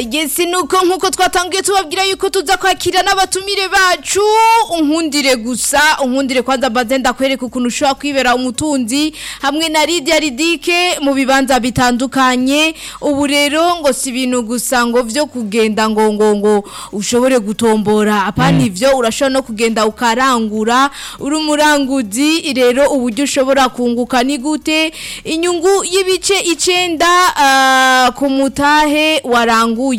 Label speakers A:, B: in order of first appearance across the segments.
A: Yesi nuko nkuko twatangiye tubabwira yuko tuza kwakira n'abatumire bacu unkundire gusa unkundire kwanza mbanze ndakwereka ukuntu ushobora kwibera umutunzi hamwe na Lydia Ridike mu bibanza bitandukanye ubu rero ngo si ibintu gusa ngo vyo kugenda ngo ngo ngo ushobore gutombora apana ivyo urashobora no kugenda ukarangura uri umuranguzi rero uburyo ushobora kunguka ni gute inyungu y'ibice icenda ah, ku mutahe waranguye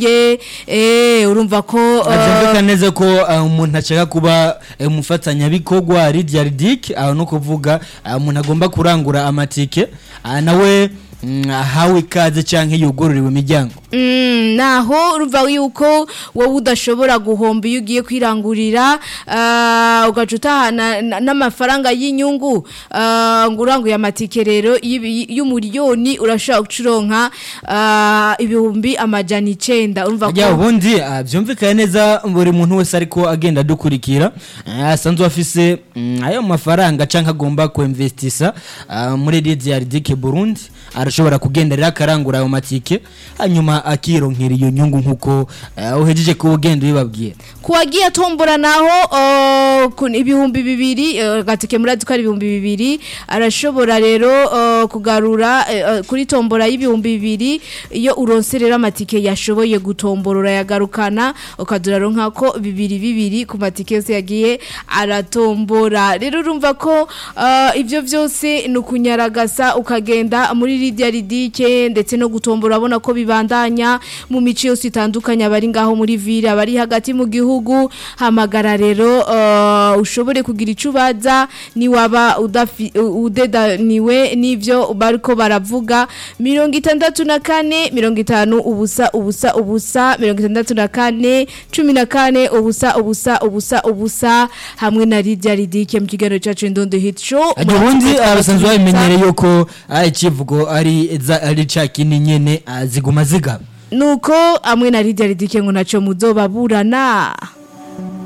A: eh urumva ko ah,
B: Byumvikana neza ko uh, umuntu ashaka kuba uh, umufatanyabikorwa Lydia Ridic aho no kuvuga uh, umuntu agomba kurangura amatike uh, nawe mm, ahawe ikaze canke yugururiwe imiryango
A: Mm, naho urumva yuko wowe udashobora guhomba iyo ugiye kwirangurira ah, ugaca utahana na- n'amafaranga y'inyungu ah, ngo uranguye amatike rero y'ibi- y'umuriyoni urashobora gucuronka ah, ibihumbi amajana icenda urumva
B: Ajya
A: ko
B: ubundi uh, byumvikana neza buri muntu wese ariko agenda adukurikira uh, asanzwe afise mm, ayo mafaranga canke agomba kuinvestisa uh, muri Lydia Ridic Burundi arashobora kugenderera akarangura ayo matike hanyuma akironkera iyo nyungu nkuko uh, uhejeje kuba ugenda ubibabwira
A: kuwagiye atombora naho uh, ku- ibihumbi bibiri uh, gatike murazi ko ari ibihumbi bibiri arashobora rero uh, kugarura uh, uh, kuri tombora y'ibihumbi bibiri iyo uronserera amatike yashoboye gutombora urayagarukana ukaduraronka ko bibiri bibiri ku matike yose yagiye aratombora rero urumva ko uh, ivyo vyose ni ukunyaragasa ukagenda muri Lydia Ridike ndetse no gutombora abona ko bibandanya mu mico yose itandukanye abari ngaho muri ville abari hagati mu gihugu hamagara rero uh, ushobore kugira ico ubaza ni waba udafi- u- udedaniwe n'ivyo bariko baravuga mirongo itandatu na kane mirongo itanu ubusa ubusa ubusa mirongo itandatu na kane cumi na kane ubusa ubusa ubusa ubusa hamwe na Lydia Ridike mu kiganiro cyacu Ndondo Hit Show
B: Ajya ubundi abasanzwe babimenyereye yuko ah, ikivugo ari za- ari ca kindi nyene ah, ziguma zigaba
A: nuko hamwe na Lydia Ridike ngo naco muzobaburana